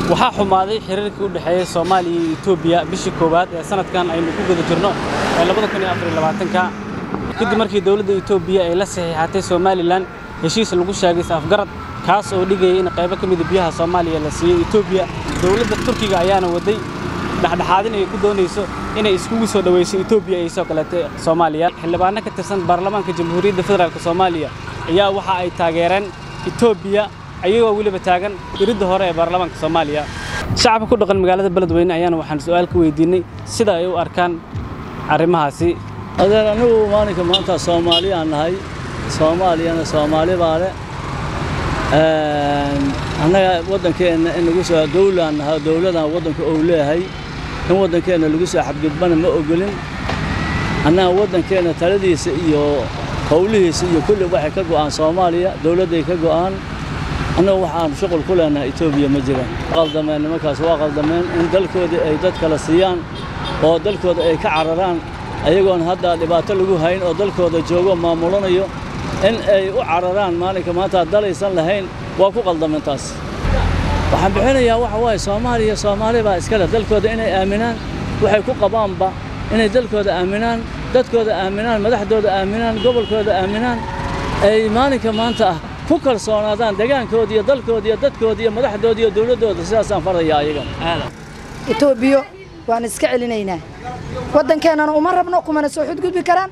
waxaa xumaaday xiriirkii u dhexeeyey soomaaliya iyo etoobiya bishii koowaad ee sanadkan aynu ku guda jirno ee labada kun iyo afar iyo labaatanka kadib markii dowladda etoobiya ay la saxiixatay somalilan heshiis lagu sheegay is-afgarad kaas oo dhigayay in qaybo ka mida biyaha soomaaliya la siiyey etoobiya dowladda turkiga ayaana waday dhexdhexaadin ay ku doonayso inay iskugu soo dhowayso etoobiya ay soo galatay soomaaliya xildhibaano ka tirsan baarlamaanka jamhuuriyadda federaalk soomaaliya ayaa waxa ay taageereen etoobiya ayagoo weliba taagan iridda hore ee baarlamaanka soomaaliya shacabka ku dhaqan magaalada beledweyne ayaana waxaan su'aal ka weydiinnay sida ay u arkaan arrimahaasi adeer anigu maalinka maanta soomaaliyaan nahay soomaaliyana soomaali baa le annaga waddankeenna in lagu soo dowlaan nahay dowladan waddanka ou leeyahay in waddankeenna lagu soo xadgudbana ma ogolin annaga waddankeenna taladiisa iyo howlihiisa iyo kulli waxay ka go'aan soomaaliya dowladday ka go'aan annagu waxaan shuqul ku leenahay etoobiya ma jiraan qaldameen nimankaas waa qaldameen in dalkoodii ay dad kala siiyaan oo dalkooda ay ka cararaan ayagoon hadda dhibaato lagu hayn oo dalkooda joogo maamulanayo in ay u cararaan maalinka maanta dalaysan lahayn waa ku qaldameen taas waxaan bixinayaa waxa waaye soomaaliya soomaali baa iskale dalkooda inay aaminaan waxay ku qabaanba inay dalkooda aaminaan dadkooda aaminaan madaxdooda aaminaan gobolkooda aaminaan ay maalinka maanta ah ku kalsoonaadaan deegaankooda iyo dalkooda iyo dadkooda iyo madaxdooda iyo dowladdooda sidaasaan farayaa ayaga etoobiyo waan iska celinaynaa waddankeennana uma rabno kumana soo xudgudbi karaan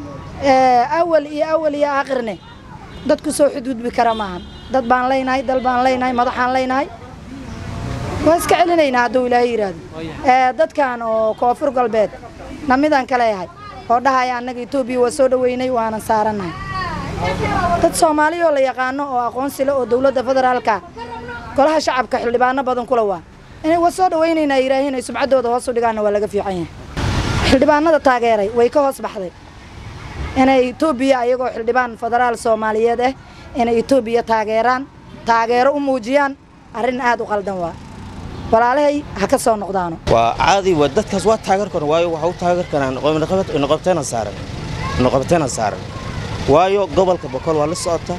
awal iyo awal iyo aakhirne dad ku soo xudgudbi kara maahan dad baan leynahay dal baan leynahay madaxaan leynahay waan iska celinaynaa hadduu ilaahay yidhaahdo dadkan oo koonfur galbeed namidaan ka leeyahay oo dhahaya annaga etoobiya waa soo dhoweynay waanan saarannahay dad soomaaliyoo la yaqaano oo aqoonsile oo dowladda federaalka golaha shacabka xildhibaano badan kula waa inay waa soo dhowaynaynaa yidhaahiin ay subcaddooda hoos u dhigaanna waa laga fiican yahay xildhibaanada taageeray way ka hoos baxday inay etoobiya ayagoo xildhibaan federaal soomaaliyeed ah inay etoobiya taageeraan taageero u muujiyaan arrin aad u qaldan waa walaalahay ha ka soo noqdaano waa caadi waa dadkaas waa taageer karan waayo waxa u taageer karaan noqobteena saaran noqobteena saaran waayo gobolka boqol waa la socota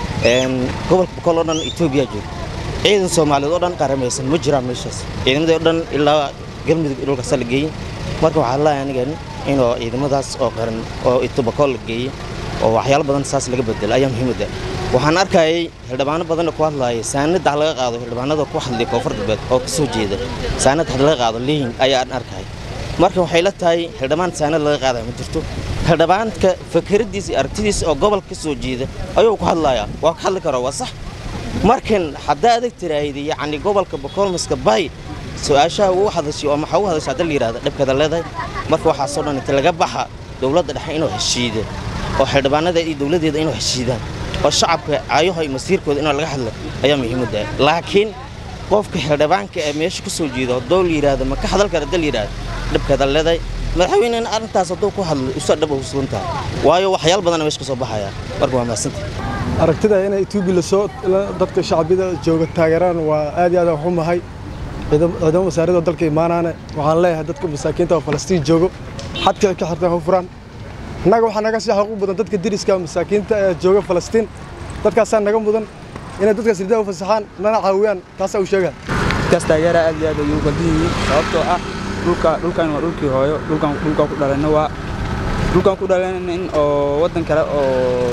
gobolka boqol oo dhan etoobiya jooga ciidan soomaaliyeed oo dhan qaramaysan ma jiraan meeshaas ciidamadii oo dhan ilaa galmudug dhulkaasa la geeyey marka waxaa leeyahay anigan inuu ciidamadaas oo qaran oo itoboqol la geeyey oo waxyaalo badan saas laga bedelo ayaa muhiimadda waxaan arkayay xildhibaano badan oo ku hadlaaya saanada ha laga qaado xildhibaanada ku hadlay koonfur galbeed oo ka soo jeeda saanad ha laga qaado leeyin ayaan arkay marka waxay la tahay xildhibaan saanad laga qaadaya ma jirto xildhibaanka fakeradiisa iyo aragtidiisa oo gobolka ka soo jeeda ayuu ku hadlayaa waa ka hadli karaa waa sax markan haddaa adag tiraahda yacni gobolka bokolmaska bay su-aashaha uu hadashay oo maxaa u hadashay hadda la yidhahda dhibkeeda leedahay marka waxaasoo dhan inta laga baxa dowladda dhexe inuu heshiido oo xildhibaanada iyo dowladdeeda inuu heshiidaan oo shacabka caayaha iyo masiirkooda inuu laga hadla ayaa muhiimadda laakiin qofka xildhibaanka ee meesha ka soo jeeda haddoo la yidhaahdo ma ka hadal kara hadda la yidhahdo dhibkeeda leedahay madaxweynena arrintaas hadduu ku hadlo isu dhab huslan tahay waayo waxyaal badana meesha ka soo baxaya marka waa mahadsantahay aragtida inay etoobiya lasoo dadka shacbiyada jooga taageeraan waa aad iyo aad waxu mahay ciidamo wasaaradda dalka imaanaane waxaan leeyahay dadka masaakiinta oo falastiin joogo xadka ka xirtaan ha furaan annaga waxaa naga sii xaquuq mudan dadka deriska masaakiinta ee jooga falastiin dadkaasaa naga mudan inay dadkaas ridaa u fasaxaan nana caawiyaan taasaa u sheegaa dadkaas taageera aad iyo aad ayuu baldan yihiin sababtoo ah dhulka dhulkan waa dhulkii hooyo dhulkan dhulkan ku dhalayna waa dhulkan ku dhalayna in oo waddan kale oo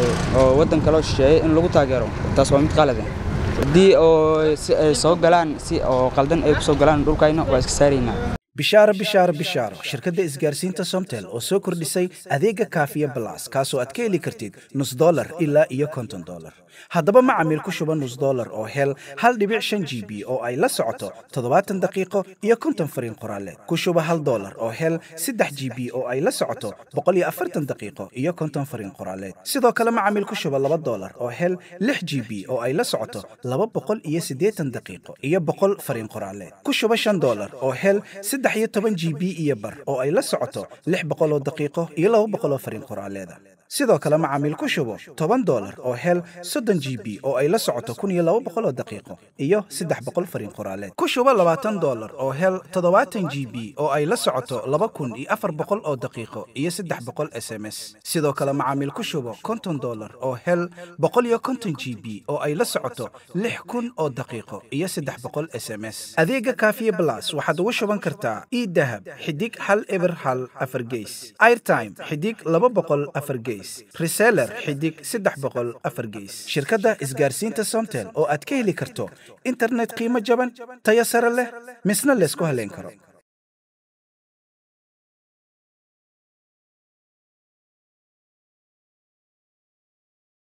oo waddan kale oo shisheeye in lagu taageero taas waa mid qalad ah haddii oo si ay soo galaan si oo qaldan ay ku soo galaan dhulkayna waa iska saaraynaa bishaaro bishaaro bishaaro shirkadda isgaarsiinta somtel oo soo kordhisay adeega kaafiya balas kaasoo aad ka heli kartid nus dolar ilaa iyo konton dolar haddaba macamiil ku shuba nus dolar oo hel hal dhibic shan g b oo ay la socoto toddobaatan daqiiqo iyo konton fariin qoraaleed ku shuba hal dolar oo hel saddex g b oo ay la socoto boqol iyo afartan daqiiqo iyo konton fariin qoraaleed sidoo kale macamiil ku shuba laba dolar oo hel lix g b oo ay la socoto laba boqol iyo siddeetan daqiiqo iyo boqol fariin qoraaleed ku shuba shan dolar oo hel saddex iyo toban g b iyo bar oo ay la socoto lix boqol oo daqiiqo iyo laba boqol oo fariin qoraaleeda sidoo kale macaamiil ku shubo toban dolar oo hel soddon g b oo ay la socoto kun iyo laba boqol oo daqiiqo iyo saddex boqol fariin qoraaleed ku shubo labaatan dolar oo hel toddobaatan g b oo ay la socoto laba kun iyo afar boqol oo daqiiqo iyo saddex boqol s m s sidoo kale macaamiil ku shubo konton dolar oo hel boqol iyo konton g b oo ay la socoto lix kun oo daqiiqo iyo saddex boqol s m s adeega kaafiye blas waxaad ugu shuban kartaa idahab xidig hal eber hal afar geys airtime xidig laba boqol afar geys reseller xidig saddex boqol afar geys shirkadda isgaarsiinta somtel oo aad ka heli karto internet qiimo jaban tayo sare leh misna laysku haleyn karo